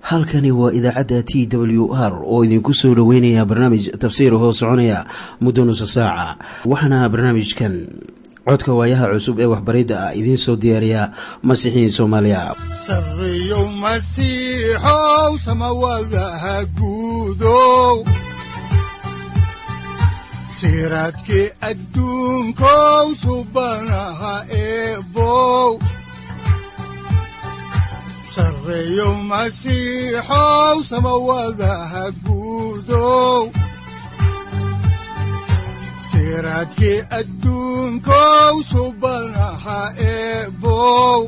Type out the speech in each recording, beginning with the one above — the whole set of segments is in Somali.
halkani waa idaacadda t w r oo idinku soo dhoweynaya barnaamij tafsiir hoo soconaya muddo nusa saaca waxaana barnaamijkan codka waayaha cusub ee waxbaridda ah idiin soo diyaariya masiixiin soomaaliya sareyow masiixow samawadaha guudow siraadkii adduunkow subanaha eebow sareyow masiixow samawadaha guudow siraadkii adduunkow subanaha eebow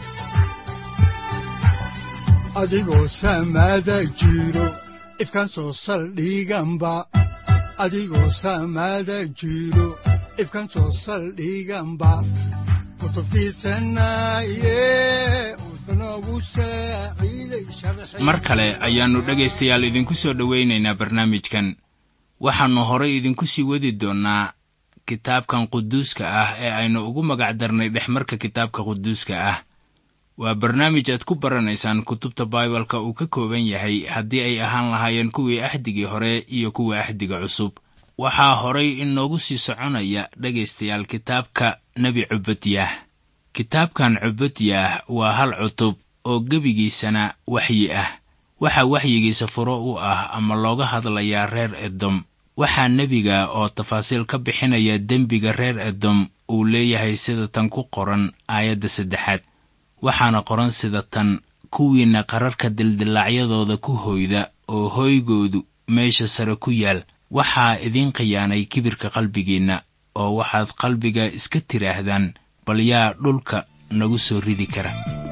adigoo samaada jiro ifkaan soo saldhiganba adigoo samaada jiro ifkaan soo saldhiganba mar kale ayaannu dhegaystayaal idinku soo dhowaynaynaa barnaamijkan waxaannu horay idinku sii wadi doonnaa kitaabkan quduuska ah ee aynu ugu magac darnay dhexmarka kitaabka quduuska ah waa barnaamij aad ku baranaysaan kutubta baibalka uu ka kooban yahay haddii ay ahaan lahaayeen kuwii axdigii hore iyo kuwa axdiga cusub waxaa horay inoogu sii soconaya dhegaystayaal kitaabka nebi cubadyah kitaabkan cubadyah waa hal cutub oo gebigiisana waxyi ah waxaa waxyigiisa furo u ah ama looga hadlayaa reer edom waxaa nebiga oo tafaasiil ka bixinaya dembiga reer edom uu leeyahay sida tan ku qoran aayadda saddexaad waxaana qoran sida tan kuwiinna qararka dildillaacyadooda ku hoyda oo hooygoodu meesha sare ku yaal waxaa idiin khiyaanay kibirka qalbigiinna oo waxaad qalbiga iska tidhaahdaan bal yaa dhulka nagu soo ridi kara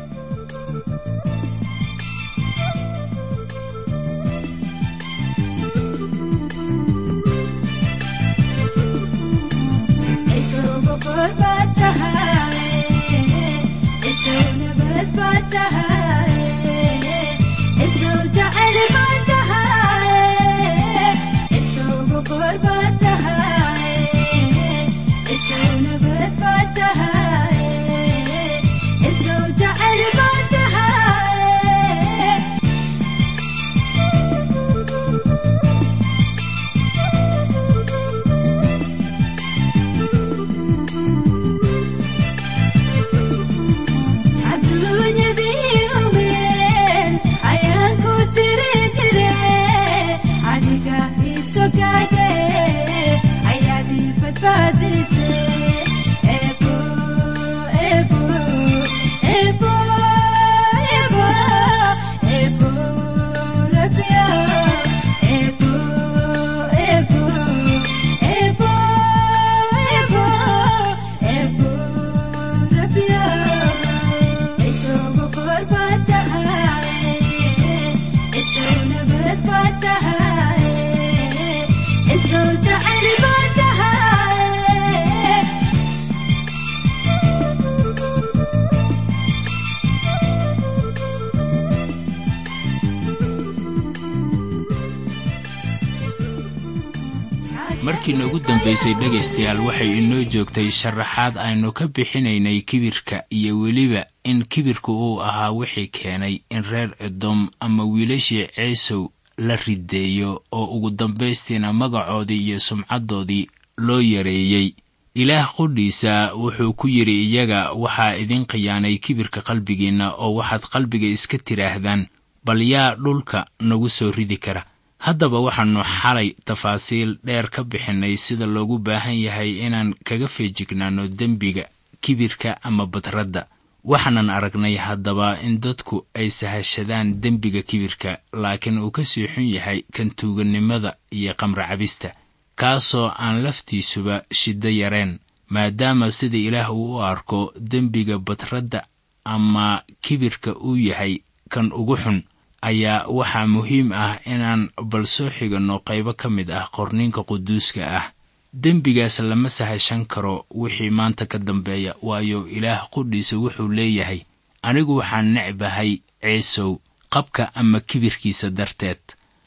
markii noogu dambaysay dhegaystayaal waxay inoo joogtay sharaxaad aynu ka bixinaynay kibirka iyo weliba in kibirku uu ahaa wixii keenay in reer edom ama wiilashii ceesow la rideeyo oo ugu dambaystiina magacoodii iyo sumcaddoodii loo yareeyey ilaah qudhiisa wuxuu ku yidhi iyaga waxaa idin khiyaanay kibirka qalbigiinna oo waxaad qalbiga iska tidhaahdaan bal yaa dhulka nagu soo ridi kara haddaba waxaannu xalay tafaasiil dheer ka bixinnay sida loogu baahan yahay inaan kaga feejignaanno dembiga kibirka ama badradda waxaanan aragnay haddaba in dadku ay sahashadaan dembiga kibirka laakiin uu ka sii xun yahay kan tuugannimada iyo qamra cabista kaasoo aan laftiisuba shiddo yareen maadaama sida ilaah uu u arko dembiga badradda ama kibirka uu yahay kan ugu xun ayaa waxaa muhiim ah inaan bal soo xiganno qaybo ka mid ah qorniinka quduuska ah dembigaas lama sahashan karo wixii maanta ka dambeeya waayo ilaah qudhiisa wuxuu leeyahay anigu waxaan necbahay ciisow qabka ama kibirkiisa darteed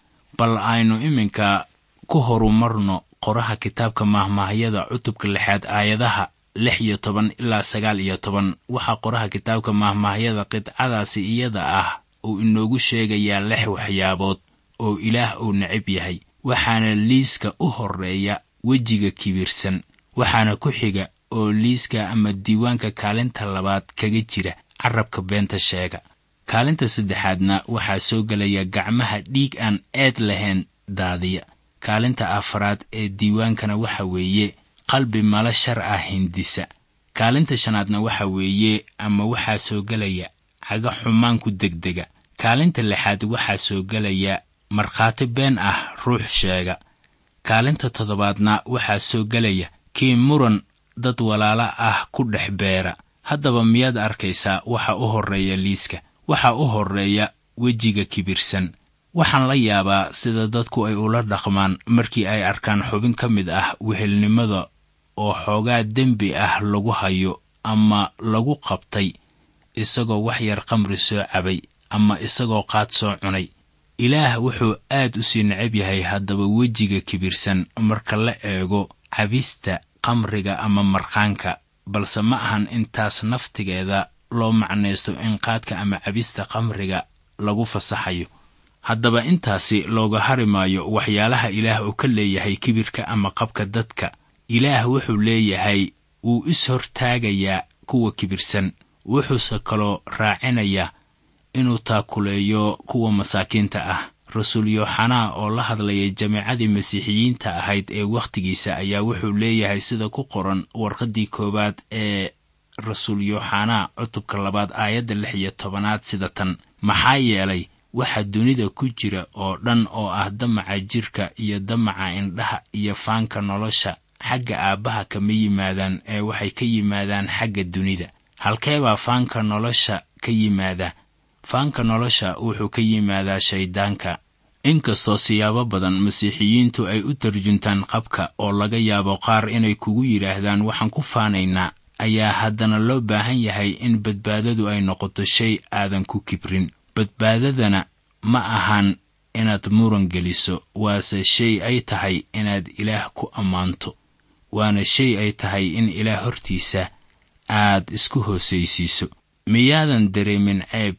bal aynu iminka ku horumarno qoraha kitaabka maahmaahyada cutubka lixaad aayadaha lix iyo toban ilaa sagaal iyo toban waxaa qoraha kitaabka maahmaahyada qidcadaasi iyada ah uu inoogu sheegayaa lix waxyaabood oo ilaah uu necab yahay waxaana liiska u horreeya wejiga kibirsan waxaana ku xiga oo liiska ama diiwaanka kaalinta labaad kaga jira carabka beenta sheega kaalinta saddexaadna waxaa soo gelaya gacmaha dhiig aan eed lahayn daadiya kaalinta afaraad ee diiwaankana waxa weeye qalbi malo shar ah hindisa kaalinta shanaadna waxa weeye ama waxaa soo gelaya caga xumaanku degdega kaalinta lixaad waxaa soo gelaya markhaati been ah ruux sheega kaalinta toddobaadna waxaa soo gelaya kii muran dad walaalo ah ku dhex beera haddaba miyaad arkaysaa waxa u horreeya liiska waxa u horreeya wejiga kibirsan waxaan la yaabaa sida dadku ay ula dhaqmaan markii ay arkaan xubin ka mid ah wehelnimada oo xoogaa dembi ah lagu hayo ama lagu qabtay isagoo wax yar qamri soo cabay ama isagoo qaad soo cunay ilaah wuxuu aad u sii necab yahay haddaba wejiga kibirsan marka la eego cabista qamriga ama marqaanka balse ma ahan intaas naftigeeda loo macnaysto in qaadka ama cabista qamriga lagu fasaxayo haddaba intaasi looga hari maayo waxyaalaha ilaah uu ka leeyahay kibirka ama qabka dadka ilaah wuxuu leeyahay wuu is hortaagayaa kuwa kibirsan wuxuuse kaloo raacinayaa inuu taakuleeyo kuwa masaakiinta ah rasuul yooxanaa oo la hadlaya jamiicadii masiixiyiinta ahayd ee wakhtigiisa ayaa wuxuu leeyahay sida ku qoran warqaddii koowaad ee rasuul yooxanaa cutubka labaad aayadda lix iyo tobanaad sida tan maxaa yeelay waxa dunida ku jira oo dhan oo ah damaca jirka iyo damaca indhaha iyo faanka nolosha xagga aabbaha kama yimaadaan ee waxay ka yimaadaan xagga dunida halkeebaa faanka nolosha ka yimaada faanka nolosha wuxuu ka yimaadaa shayddaanka inkastoo siyaabo badan masiixiyiintu ay u tarjuntaan qabka oo laga yaabo qaar inay kugu yidhaahdaan waxaan ku faanaynaa ayaa haddana loo baahan yahay in badbaadadu ay noqoto shay aadan ku kibrin badbaadadana ma ahan inaad muran geliso waase shay ay tahay inaad ilaah ku ammaanto waana shay ay tahay in ilaah hortiisa aad isku hoosaysiiso miyaadan dareemin ceeb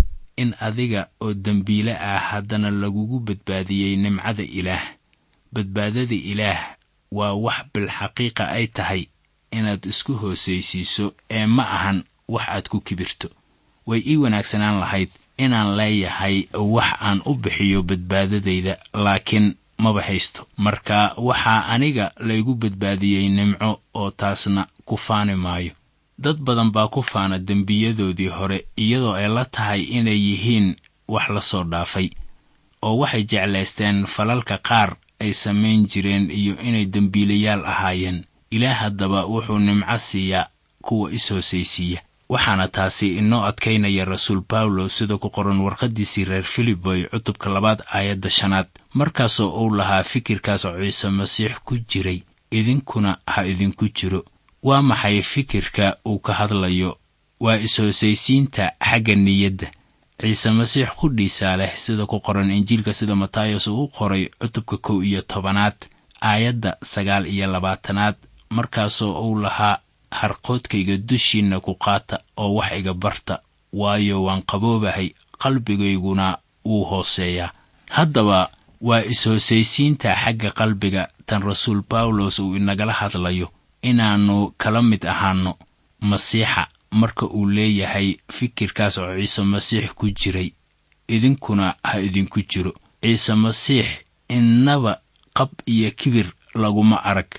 in adiga oo dembiile ah haddana lagugu badbaadiyey nimcada ilaah badbaadada ilaah waa wax bilxaqiiqa ay tahay inaad isku hoosaysiiso ee ma ahan wax aad ku kibirto way ii wanaagsanaan lahayd inaan leeyahay wax aan u bixiyo badbaadadayda laakiin maba haysto marka waxaa aniga laygu badbaadiyey nimco oo taasna ku faani maayo dad badan baa ku faana dembiyadoodii hore iyadoo ay la tahay inay yihiin wax la soo dhaafay oo waxay jeclaysteen falalka qaar ay samayn jireen iyo inay dembiilayaal ahaayeen ilaah haddaba wuxuu nimco siiyaa kuwa is-hoosaysiiya waxaana taasi inoo adkaynaya rasuul bawlo sida ku qoran warqaddiisii reer filiboy cutubka labaad aayadda shanaad markaasoo uu lahaa fikirkaas oo ciise masiix ku jiray idinkuna ha idinku jiro waa maxay fikirka uu ka hadlayo waa is-hoosaysiinta xagga niyadda ciise masiix qudhiisaa leh sida ku qoran injiilka sida matayos uu u qoray cutubka kow iyo tobanaad aayadda sagaal iyo labaatanaad markaasoo uu lahaa harqoodkayga dushiinna ku qaata oo wax iga barta waayo waan qaboobahay qalbigayguna wuu hooseeyaa haddaba waa is-hoosaysiinta xagga qalbiga tan rasuul bawlos uu inagala hadlayo inaannu kala mid ahaanno masiixa marka uu leeyahay fikirkaas oo ciise masiix ku jiray idinkuna ha idinku jiro ciise masiix innaba qab iyo kibir laguma arag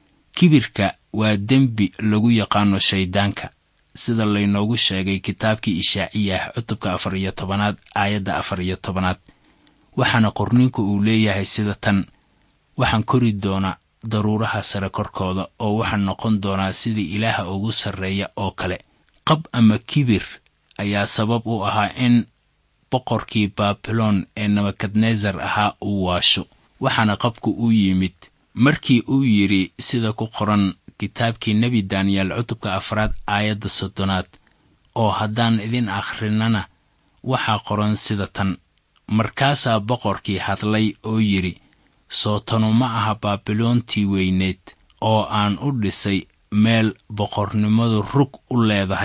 kibirka waa dembi lagu yaqaano shayddaanka sida laynoogu sheegay kitaabkii ishaaciyah cutubka afar iyo tobanaad aayadda afar iyo tobanaad waxaana qorniinku uu leeyahay sida tan waxaan kori doonaa daruuraha sare korkooda oo waxaan noqon doonaa sidii ilaaha ugu sarreeya oo kale qab ama kibir ayaa sabab u ahaa in boqorkii baabilon ee nebukadnesar ahaa uu waasho waxaana qabku u yimid markii uu yidhi sida ku qoran kitaabkii nebi daniyeel cutubka afraad aayadda soddonaad oo haddaan idin akhrinana waxaa qoran sida tan markaasaa boqorkii hadlay oo yidhi sootanu ma aha baabiloontii weyneed oo aan u dhisay meel boqornimadu rug u leedahay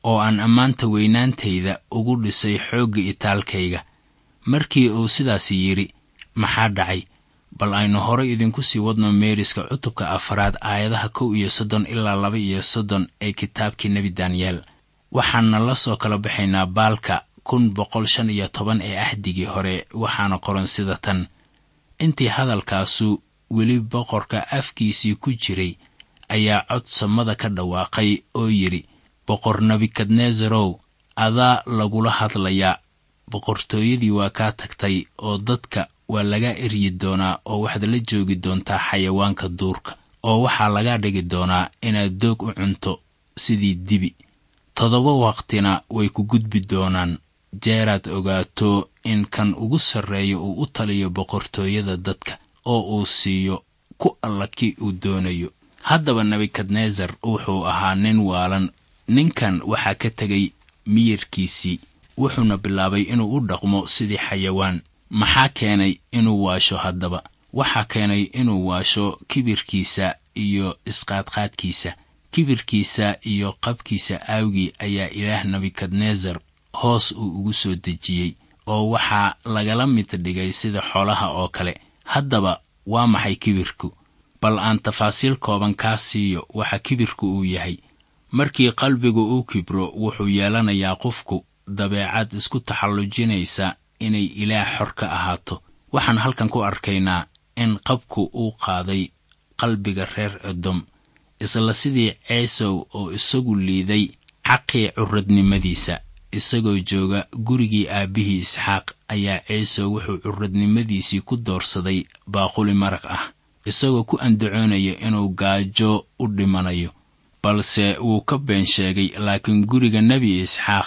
oo aan ammaanta weynaantayda ugu dhisay xoogga itaalkayga markii uu sidaasi yidhi maxaa dhacay bal aynu horay idinku sii wadno meeriska cutubka afaraad aayadaha kow iyo soddon ilaa laba iyo soddon ee kitaabkii nebi daniyeel waxaana la soo kala baxaynaa baalka kun boqol shan iyo toban ee ahdigii hore waxaana qoran sida tan intii hadalkaasu weli boqorka afkiisii ku jiray ayaa cod samada ka dhawaaqay oo yidhi boqor nebukadnezarow adaa lagula hadlayaa boqortooyadii waa kaa tagtay oo dadka waa laga eryi doonaa oo waxaad la joogi doontaa xayawaanka duurka oo waxaa laga dhigi doonaa inaad doog u cunto sidii dibi toddoba waqtina way ku gudbi doonaan jeeraad ogaato in kan ugu sarreeya uu u taliyo boqortooyada dadka oo uu siiyo ku alla kii uu doonayo haddaba nebukadnesar wuxuu ahaa nin waalan ninkan waxaa ka tegay miyirkiisii wuxuuna bilaabay inuu u dhaqmo sidii xayawaan maxaa keenay inuu waasho haddaba waxaa keenay inuu waasho kibirkiisa iyo isqaadqaadkiisa kibirkiisa iyo qabkiisa aawgii ayaa ilaah nebukadnesar hoos uu ugu soo dejiyey oo waxaa lagala mid dhigay sida xoolaha oo kale haddaba waa maxay kibirku bal aan tafaasiil kooban kaa siiyo waxa kibirku uu yahay markii qalbigu uu kibro wuxuu yeelanayaa qofku dabeecad isku taxallujinaysa inay ilaah xor ka ahaato waxaan halkan ku arkaynaa in qabku uu qaaday qalbiga reer edom isla sidii ceesow oo isagu liiday xaqii curadnimadiisa isagoo jooga gurigii aabbihii isxaaq ayaa ceesow wuxuu curadnimadiisii ku doorsaday baaquli maraq ah isagoo ku andacoonaya inuu gaajo u dhimanayo balse wuu ka been sheegay laakiin guriga nebi isxaaq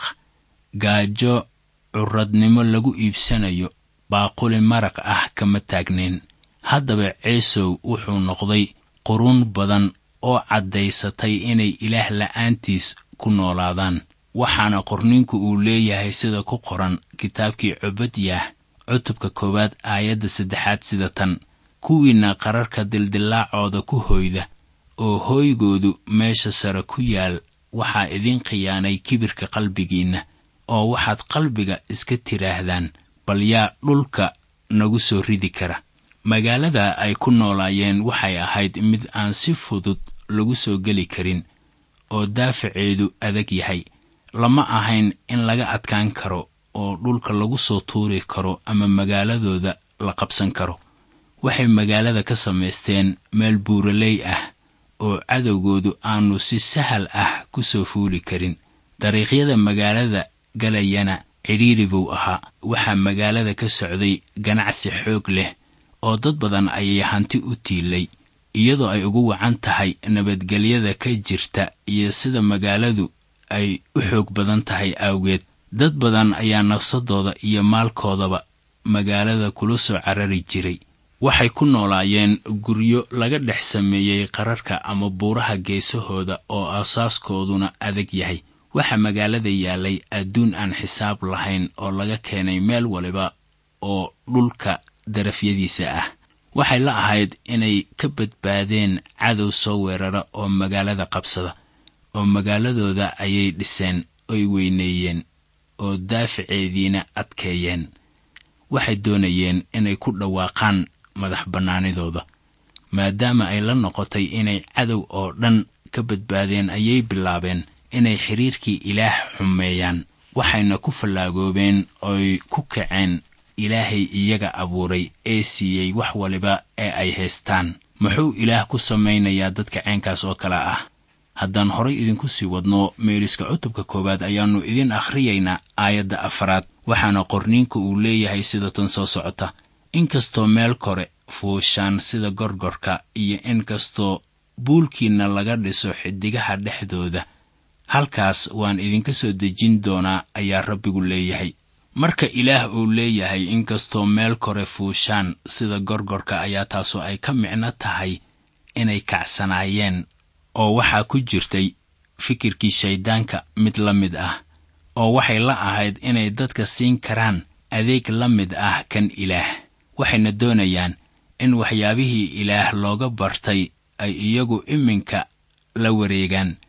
gaajo curadnimo lagu iibsanayo baaquli maraq ah kama taagnayn haddaba ceesow wuxuu noqday quruun badan oo caddaysatay inay ilaah la'aantiis ku noolaadaan waxaana qorninku uu leeyahay sida ku qoran kitaabkii cobadyaah cutubka koowaad aayadda saddexaad sida tan kuwiinna qararka dildillaacooda ku hoyda oo hooygoodu meesha sare ku yaal waxaa idin khiyaanay kibirka qalbigiinna oo waxaad qalbiga iska tidhaahdaan bal yaa dhulka nagu soo ridi kara magaalada ay ku noolaayeen waxay ahayd mid aan si fudud lagu soo geli karin oo daafaceedu adag yahay lama ahayn in laga adkaan karo oo dhulka lagu soo tuuri karo ama magaaladooda la qabsan karo waxay magaalada ka samaysteen meel buuraley ah oo cadowgoodu aanu si sahal ah ku soo fuuli karin dariiqyada magaalada galayana cidhiiri buu ahaa waxaa magaalada ka socday ganacsi xoog leh oo dad badan ayay hanti u tiilay iyadoo ay ugu wacan tahay nabadgelyada ka jirta iyo sida magaaladu ay u xoog badan tahay awgeed dad badan ayaa nafsadooda iyo maalkoodaba magaalada kula soo carari jiray waxay ku noolaayeen guryo laga dhex sameeyey qararka ama buuraha geesahooda oo aasaaskooduna adag yahay waxaa magaalada yaalay adduun aan xisaab lahayn oo laga keenay meel waliba oo dhulka darafyadiisa ah waxay la ahayd inay ka badbaadeen cadow soo weerara oo magaalada qabsada oo magaaladooda ayay dhiseen oy weyneeyeen oo daafaceediina adkeeyeen waxay doonayeen inay ku dhawaaqaan madax bannaanidooda maadaama ay la noqotay inay cadow oo dhan ka badbaadeen ayay bilaabeen inay xidhiirkii ilaah xumeeyaan waxayna ku fallaagoobeen oy ku kaceen ilaahay iyaga abuuray ee siiyey wax waliba ee ay haystaan muxuu ilaah ku samaynayaa dadka ceenkaas oo kale ah haddaan horay idinku sii wadno meeriska cutubka koowaad ayaannu idin akhriyaynaa aayadda afaraad waxaana qorniinka uu leeyahay sida tan soo socota inkastoo meel kore fuushaan sida gorgorka iyo inkastoo buulkiinna laga dhiso xidigaha dhexdooda halkaas waan idinka soo dejin doonaa ayaa rabbigu leeyahay marka ilaah uu leeyahay inkastoo meel kore fuushaan sida gorgorka ayaa taasu ay ka micno tahay inay kacsanaayeen oo waxaa ku jirtay fikirkii shayddaanka mid la mid ah oo waxay la ahayd inay dadka siin karaan adeeg la mid ah kan ilaah waxayna doonayaan in waxyaabihii ilaah looga bartay ay iyagu iminka la wareegaan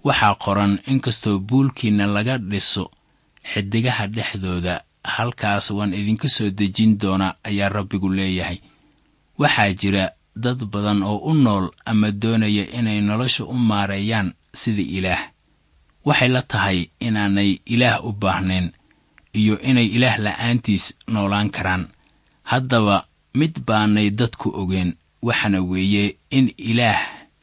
waxaa qoran inkastoo buulkiinna laga dhiso xidigaha dhexdooda halkaas waan idinka soo dejin doonaa ayaa rabbigu leeyahay waxaa jira dad badan oo u nool ama doonaya inay nolosha u maareeyaan sida ilaah waxay la tahay inaanay ilaah u baahnayn iyo inay ilaah la'aantiis noolaan karaan haddaba mid baanay dadku ogeen waxana weeye in ilaah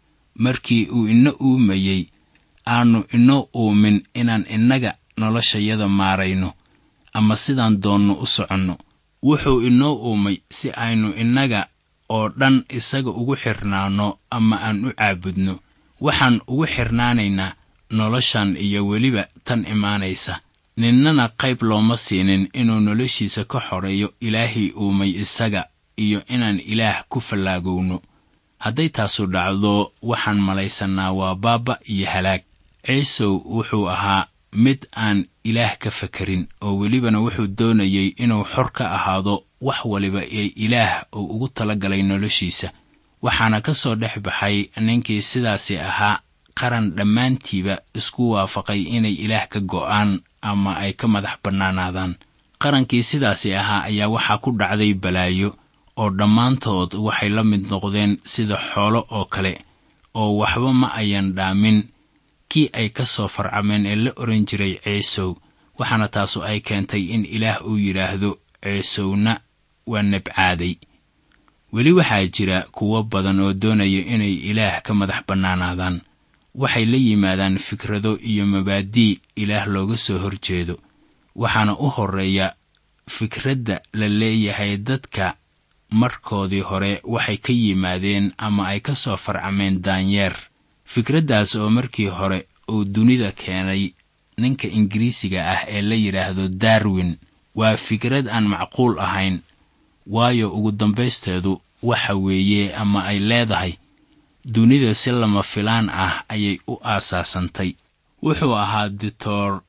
markii uu ina uumayey aanu inoo uumin inaan innaga noloshayada maarayno ama sidaan doonno u soconno wuxuu inoo uumay si aynu innaga oo dhan isaga ugu xirnaanno ama aan u caabudno waxaan ugu xirnaanaynaa noloshan iyo weliba tan imaanaysa ninnana qayb looma siinin inuu noloshiisa ka xoreeyo ilaahii uumay isaga iyo inaan ilaah ku fallaagowno hadday taasu dhacdo waxaan malaysannaa waa baaba iyo halaag ciisow wuxuu ahaa mid aan ilaah ka fekerin oo welibana wuxuu doonayey inuu xor ka ahaado wax waliba ee ilaah uu ugu talagalay noloshiisa waxaana ka soo dhex baxay ninkii sidaasi ahaa qaran dhammaantiiba isku waafaqay inay ilaah ka go'aan ama ay ka madax bannaanaadaan qarankii sidaasi ahaa ayaa waxaa ku dhacday balaayo oo dhammaantood waxay la mid noqdeen sida xoolo oo kale oo waxba ma ayan dhaamin kii ay ka soo farcameen ee la odhan jiray ciisow waxaana taasu ay keentay in ilaah uu yidhaahdo ciisowna waa nabcaaday weli waxaa jira kuwo badan oo doonaya inay ilaah ka madax bannaanaadaan waxay la yimaadaan fikrado iyo mabaadii ilaah looga soo horjeedo waxaana u horreeya fikradda la leeyahay dadka markoodii hore waxay ka yimaadeen ama ay ka soo farcameen daanyeer fikraddaas oo markii hore uu dunida keenay ninka ingiriisiga ah ee la yidhaahdo darwin waa fikrad aan macquul ahayn waayo ugu dambaysteedu waxa weeye ama ay leedahay dunida si lama filaan ah ayay u aasaasantay wuxuu ahaa doctor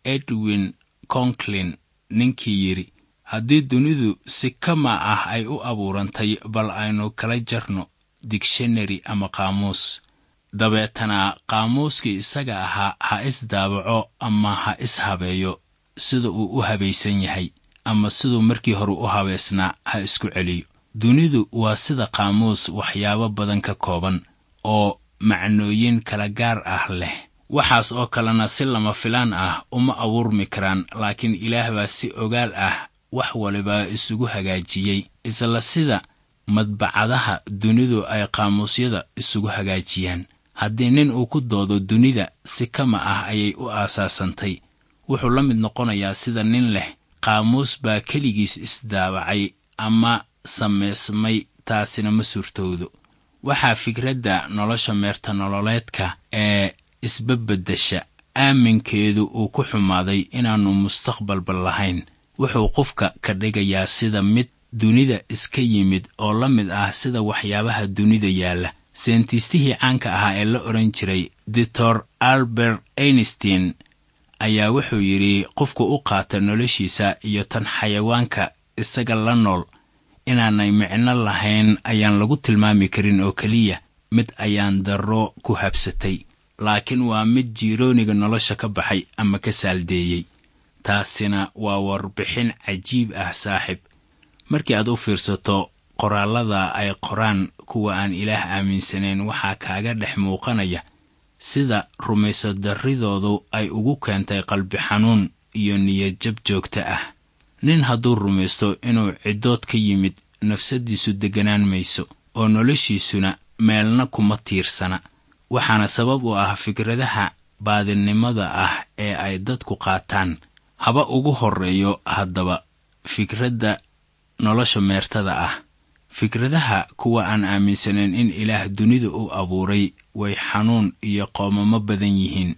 edwin conklin ninkii yidhi haddii dunidu si kama ah ay u abuurantay bal aynu kala jarno dictionary ama qaamuus dabeetana qaamuuskii isaga ahaa ha is-daabaco ama ha is-habeeyo sida uu u habaysan yahay ama siduu markii hore u habaysnaa ha isku celiyo dunidu waa sida qaamuus waxyaabo badan ka kooban oo macnooyin kala gaar ah leh waxaas oo kalena si lama filaan ah uma abuurmi karaan laakiin ilaah baa si ogaal ah wax waliba isugu hagaajiyey isla sida madbacadaha dunidu ay qaamuusyada isugu hagaajiyaan haddii nin uu ku doodo dunida si kama ah ayay u aasaasantay wuxuu la mid noqonayaa sida nin leh qaamuus baa keligiis isdaabacay ama samaysmay taasina ma suurtowdo waxaa fikradda nolosha meerta nololeedka ee isbabeddesha aaminkeedu uu ku xumaaday inaannu mustaqbalba lahayn wuxuu qofka ka dhigayaa sida mid dunida iska yimid oo la mid ah sida waxyaabaha dunida yaalla seentistihii caanka ahaa ee la odhan jiray doctor albert einstein ayaa wuxuu yidhi qofku u qaata noloshiisa iyo tan xayawaanka isaga la nool inaanay micno lahayn ayaan lagu tilmaami karin oo keliya mid ayaan darro ku habsatay laakiin waa mid jiirooniga nolosha ka baxay ama ka saaldeeyey taasina waa warbixin cajiib ah saaxib markii aad u fiirsato qoraallada ay qoraan kuwa aan ilaah aaminsanayn waxaa kaaga dhex muuqanaya sida rumaysadarridoodu ay ugu keentay qalbi xanuun iyo niyadjab joogto ah nin hadduu rumaysto inuu ciddood ka yimid nafsaddiisu degganaan mayso oo noloshiisuna meelna kuma tiirsana waxaana sabab u ah fikradaha baadinimada ah ee ay dadku qaataan haba ugu horreeyo haddaba fikradda nolosha meertada ah fikradaha kuwa aan aaminsanayn in ilaah dunida u abuuray way xanuun iyo qoomamo badan yihiin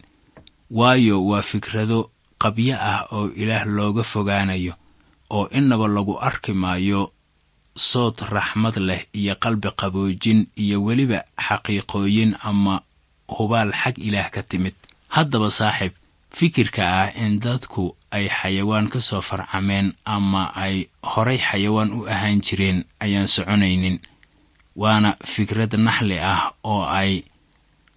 waayo waa fikrado qabyo ah oo ilaah looga fogaanayo oo innaba lagu arki maayo sood raxmad leh iyo qalbi qaboojin iyo weliba xaqiiqooyin ama hubaal xag ilaah ka timid haddaba saaxiib fikirka ah in dadku ay xayawaan ka soo farcameen ama ay horay xayawaan u ahaan jireen ayaan soconaynin waana fikrad naxli ah oo ay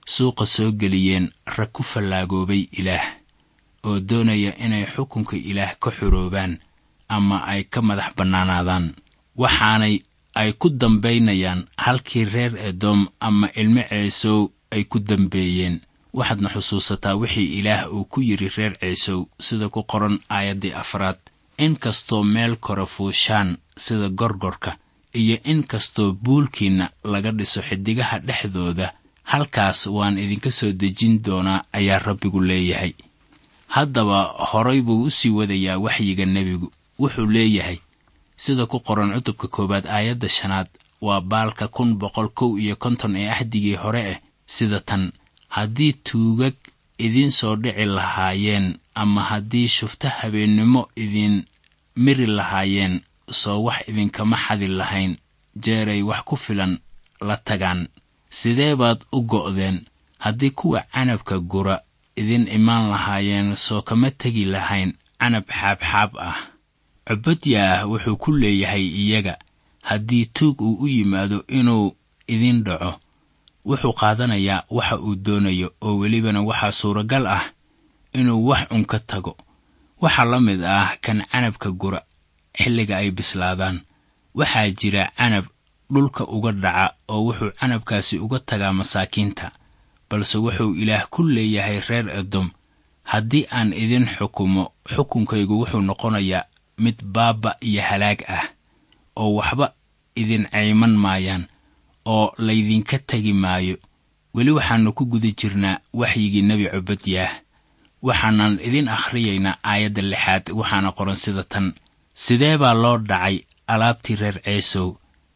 suuqa soo geliyeen rag ku fallaagoobay ilaah oo doonaya inay xukunka ilaah ka xoroobaan ama ay ka madax bannaanaadaan waxaanay ay ku dambaynayaan halkii reer edom ama ilmo ceesow ay ku dambeeyeen waxaadna xusuusataa wixii ilaah uu ku yidhi reer ceesow sida ku qoran aayaddii afraad in kastoo meel kore fuushaan sida gorgorka iyo in kastoo buulkiinna laga dhiso xiddigaha dhexdooda halkaas waan idinka soo dejin doonaa ayaa rabbigu leeyahay haddaba horay buu u sii wadayaa waxyiga nebigu wuxuu leeyahay sida ku qoran cutubka koowaad aayadda shanaad waa baalka kun boqol kow iyo konton ee axdigii hore ah sida tan haddii tuugag idiin soo dhici lahaayeen ama haddii shufto habeennimo idin miri lahaayeen soo wax idinkama xadi lahayn jeeray wax ku filan la tagaan sidee baad u go'deen haddii kuwa canabka gura idin imaan lahaayeen soo kama tegi lahayn canab xaabxaab ah cubadyaah wuxuu ku leeyahay iyaga haddii tuug uu u yimaado inuu idin dhaco wuxuu qaadanayaa waxa uu doonayo oo welibana waxaa suuragal ah inuu wax un ka tago waxaa la mid ah kan canabka gura xilliga ay bislaadaan waxaa jira canab dhulka uga dhaca oo wuxuu canabkaasi uga tagaa masaakiinta balse wuxuu ilaah ku leeyahay reer edom haddii aan idin xukumo xukunkaygu wuxuu noqonayaa mid baaba iyo halaag ah oo waxba idin cayman maayaan oo laydinka tegi maayo weli waxaannu ku guda jirnaa waxyigii nebi cubadyaah waxaanan idin akhriyaynaa aayadda lixaad waxaana qoran sida tan sidee baa loo dhacay alaabtii reer ceesow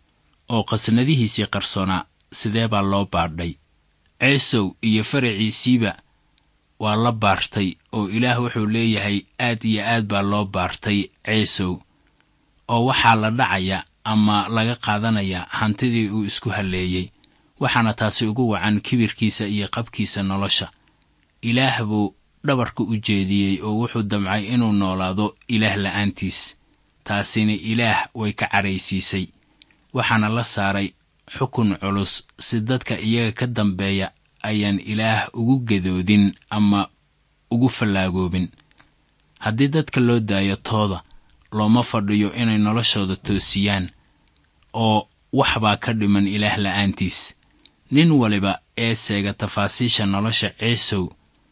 oo qasnadihiisii qarsoonaa sidee baa loo baadhay ceesow iyo faraciisiiba waa la baartay oo ilaah wuxuu leeyahay aad iyo aad baa loo baartay ceesow oo waxaa la dhacaya ama laga qaadanayaa hantidii uu isku halleeyey waxaana taasi ugu wacan kibirkiisa iyo qabkiisa nolosha ilaah buu dhabarka u jeediyey oo wuxuu damcay inuu noolaado ilaah la'aantiis taasina ilaah way ka caraysiisay waxaana la saaray xukun culus si dadka iyaga ka dambeeya ayaan ilaah ugu gedoodin ama ugu fallaagoobin haddii dadka loo daayo tooda looma fadhiyo inay noloshooda toosiyaan oo waxbaa ka dhiman ilaah la'aantiis nin waliba ee seega tafaasiisha nolosha ceesow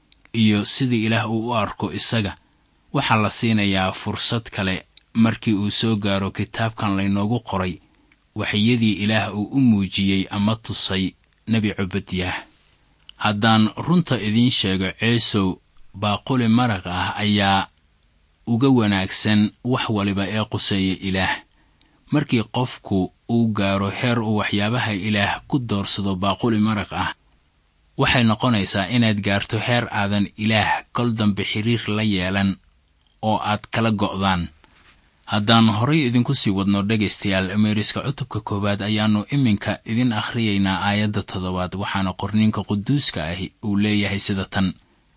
iyo sidii ilaah uu u arko isaga waxaa la siinayaa fursad kale markii uu soo gaaro kitaabkan laynoogu qoray waxyadii ilaah uu u muujiyey ama tusay nebi cubadyaah haddaan runta idiin sheego ceesow baaquli maraq ah ayaa uga wanaagsan wax waliba ee quseeya ilaah markii qofku uu gaaro heer uu waxyaabaha ilaah ku doorsado baaquli maraq ah waxay noqonaysaa inaad gaarto heer aadan ilaah kol dambe xiriir la yeelan oo aad kala go'daan haddaan horay idinku sii wadno dhegaystayaal meeriska cutubka koowaad ayaannu iminka idin akhriyaynaa aayadda toddobaad waxaana qorniinka quduuska ahi uu leeyahay sida tan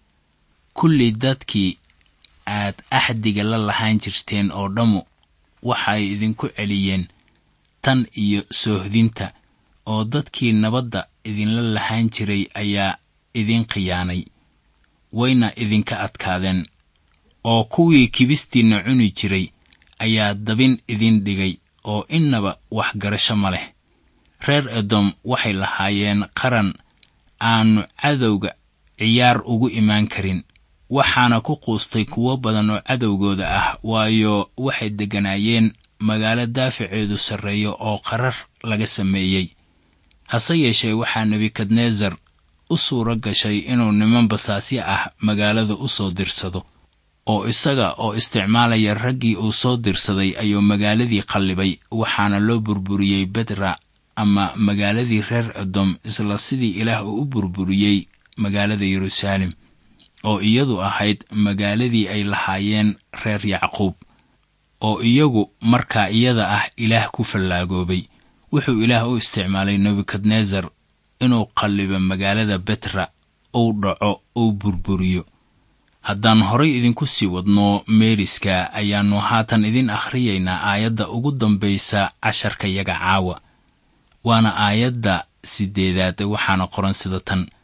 kulli dadkii aad axdiga la lahaan jirteen oo dhammu waxay idinku celiyeen tan iyo soohdinta oo dadkii nabadda idinla lahaan jiray ayaa idin khiyaanay wayna idinka adkaadeen oo kuwii kibistiinna cuni jiray ayaa dabin idin dhigay oo innaba waxgarasho ma leh reer edom waxay lahaayeen qaran aannu cadowga ciyaar ugu imaan karin waxaana ku quustay kuwo badan oo cadowgooda ah waayo waxay degganaayeen magaalo daaficeedu sarreeyo oo qarar laga sameeyey hase yeeshee waxaa nebukadnesar u suuro gashay inuu niman basaasyo ah magaalada u soo dirsado oo isaga oo isticmaalaya raggii uu soo dirsaday ayuu magaaladii qallibay waxaana loo burburiyey bedra ama magaaladii reer edom isla sidii ilaah uu u burburiyey magaalada yeruusaalem oo iyadu ahayd magaaladii ay lahaayeen reer yacquub oo iyagu markaa iyada ah ilaah ku fallaagoobay wuxuu ilaah u isticmaalay nebukadnesar inuu qallibo magaalada betra uu dhaco uu burburiyo haddaan horay idinku sii wadno meeriska ayaannu haatan idin akhriyaynaa aayadda ugu dambaysa casharka yaga caawa waana aayadda siddeedaad waxaana qoran sida tan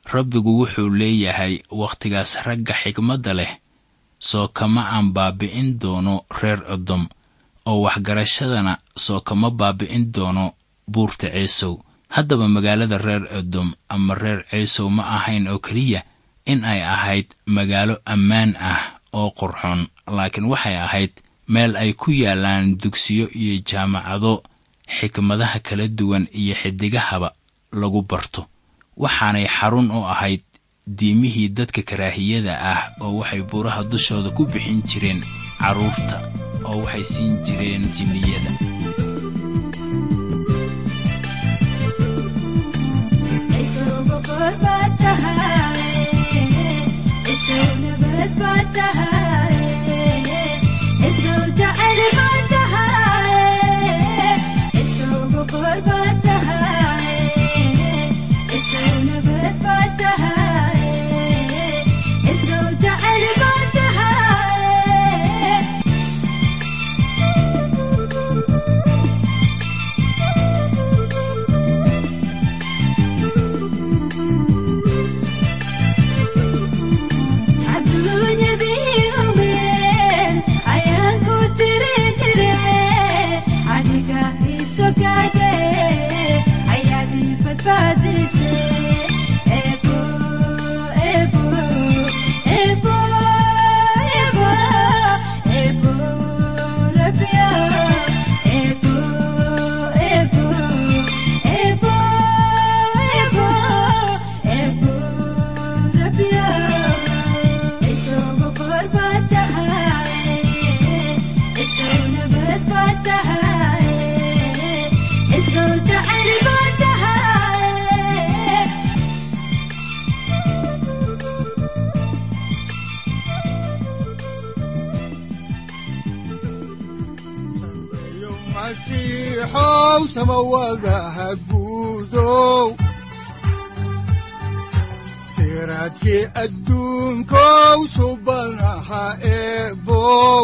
rabbigu wuxuu leeyahay wakhtigaas ragga xigmadda leh soo kama aan baabi'in doono reer edom oo waxgarashadana soo kama baabi'in doono buurta ceesow haddaba magaalada reer edom ama reer ceesow ma ahayn oo keliya in ay ahayd magaalo ammaan ah oo qurxoon laakiin waxay ahayd meel ay ku yaallaan dugsiyo iyo jaamacado xikmadaha kala duwan iyo xidigahaba lagu barto waxaanay xarun u ahayd diimihii dadka karaahiyada ah oo waxay buuraha dushooda ku bixin jireen carruurta oo waxay siin jireen jinniyada siraadkii adduunkow subanaha eebow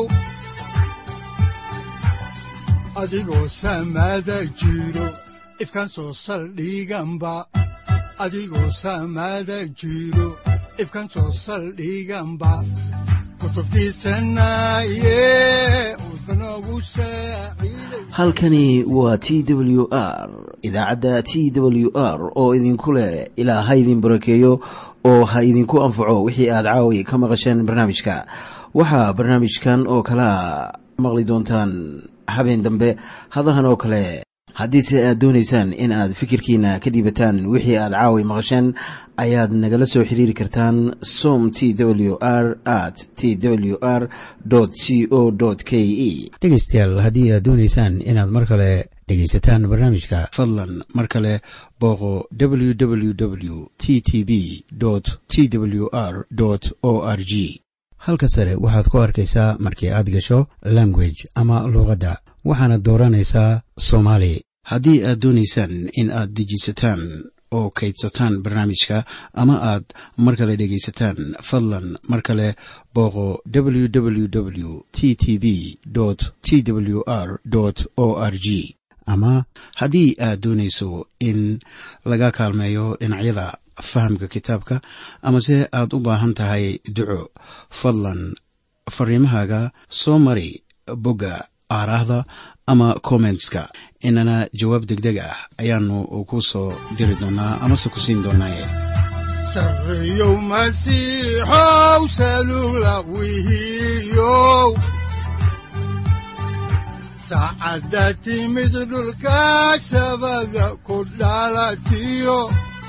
adigoo samaada jiro ifkaan soo saldhiganba adigoo samaada jiro ifkaan soo saldhiganba halkani waa t w r idaacadda t w r oo idinku leh ilaa ha idin barakeeyo oo ha idinku anfaco wixii aad caawi ka maqasheen barnaamijka waxaa barnaamijkan oo kalaa maqli doontaan habeen dambe hadahan oo kale haddiise aad doonaysaan in aad fikirkiina ka dhiibataan wixii aad caawi maqasheen ayaad nagala soo xiriiri kartaan som t w r at t w r c o k e dhegaystayaal haddii aad doonaysaan inaad mar kale dhegaysataan barnaamijka fadlan mar kale booqo w w w t t b t w r o r g halka sare waxaad ku arkaysaa markii aad gasho language ama luuqadda waxaana dooranaysaa soomaali haddii aad doonaysaan in aad dejisataan oo kaydsataan barnaamijka ama aad mar kale dhegaysataan fadlan mar kale booqo w w w t t b t w r o r g ama haddii aad doonayso in laga kaalmeeyo dhinacyada fahamka kitaabka amase aad u baahan tahay duco fadlan fariimahaaga soo mari bogga aaraahda ama kommentska inana jawaab degdeg ah ayaanu ku soo diri doonaa amase ku siin doonaaye sareyow masiixow salula wihiyow saacadda timid dhulka sabada ku dhalatiyo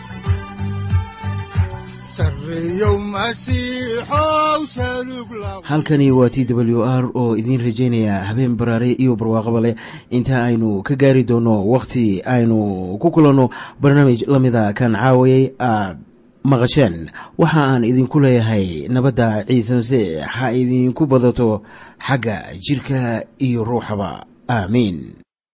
halkani waa t w r oo idiin rajaynaya habeen baraare iyo barwaaqaba leh inta aynu ka gaari doono wakhti aynu ku kulanno barnaamij la mida kan caawayay aad maqasheen waxa aan idinku leeyahay nabadda ciise masiix ha idinku badato xagga jidhka iyo ruuxaba aamiin